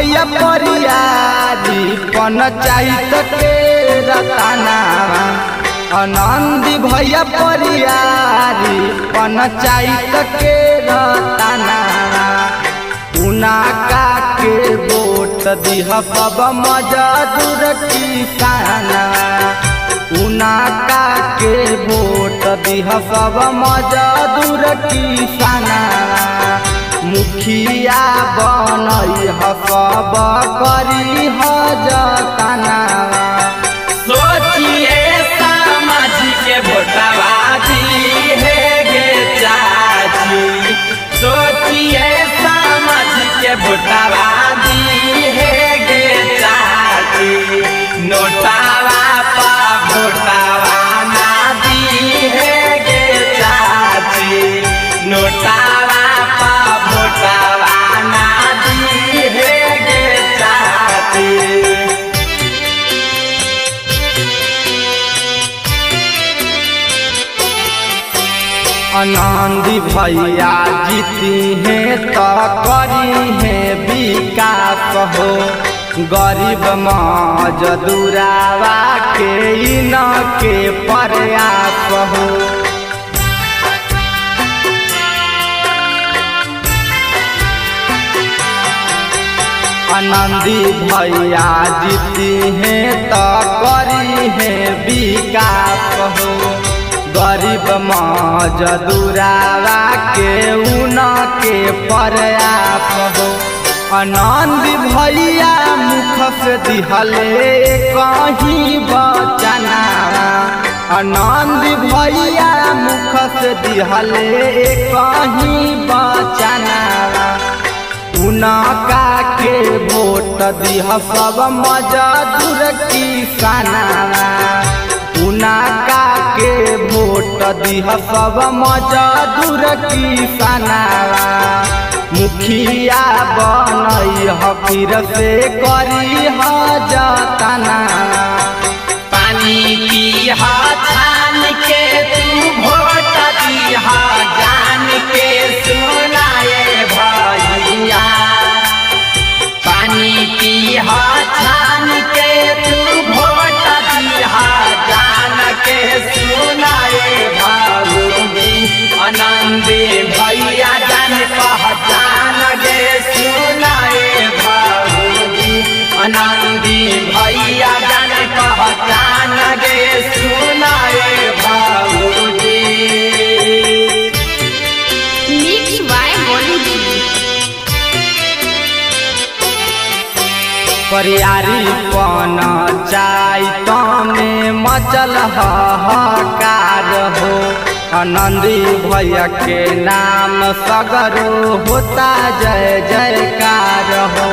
भैया परियारी पंचायत के रताना आनंदी भैया परियारी पंचायत के रताना उनाका के वोट दिह सब मजदूर किसाना उनाका के वोट दिह सब मजदूर किसाना मुखिया बनई ह सब करी ह जताना सोचिए सामाजिक वोटवादी है गे चाची सोचिए सामाजिक वोटवादी है गे चाची नोटावा पा वोटावा ना दी है गे चाची नोटावा पा वोटावा ना दी है गे चाची आनंदी भैया जीती हैं तो करी हैं विकास हो गरीब मजदूरावा के इन के प्रयास हो आनंदी भैया जीती हैं तो करी हैं विकास हो गरीब मजदूरावा के उन के प्रयास हो आनंद भैया मुख से दिहले कहीं बचना आनंद भैया मुख से दिहले कहीं बचना उनका के वोट दिह सब मजदूर किसाना उनका के वोट दिह सब मजदूर किसाना मुखिया बनई ह फिर से करी ह जतना पानी पीहा छान के तू भोट दीहा जान के सुनाए भैया पानी पीहा छान के तू भोट दीहा जान के सुनाए भाऊजी आनंदे भैया जान पहचान गे सुनाए भाऊजी आनंदी भैया जान पहचान गे सुनाए भाऊजी Mix by Bollywood. परियारी पन चाय में मचल हाहाकार हो आनंदी भैया के नाम सगरो होता जय जयकार हो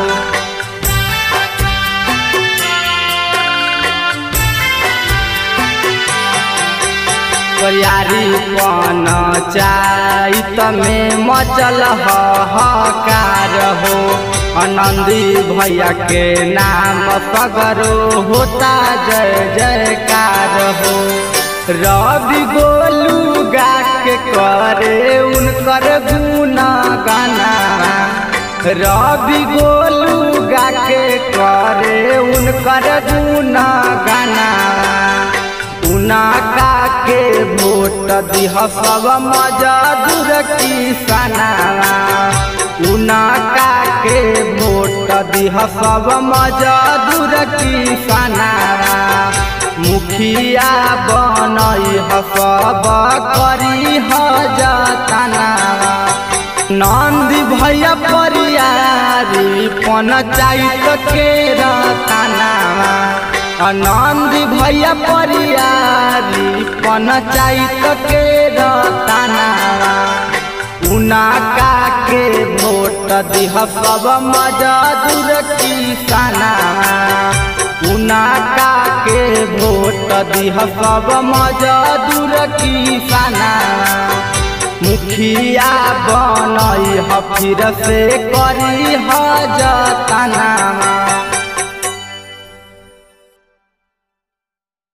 परियारी पन चाय में मचल हाहाकार हो आनंदी भैया के नाम सगरो होता जय जयकार हो रवि गोलू गा के करे उनकर गुना गाना रवि गोलू गा के करे उनकर गुना गाना उनका के वोट दिह सब मजदूर किसाना उनका के वोट दिह सब मजदूर किसाना मुखिया बनई ह सब करी ह जतना नंदी भैया परियारी पंचायत के रताना आनंद भैया परियारी पंचायत के रताना उनका के वोट दिह सब मजदूर किसाना उनका के वोट दिह सब मजदूर किसाना मुखिया बनई ह फिर से करी ह जतना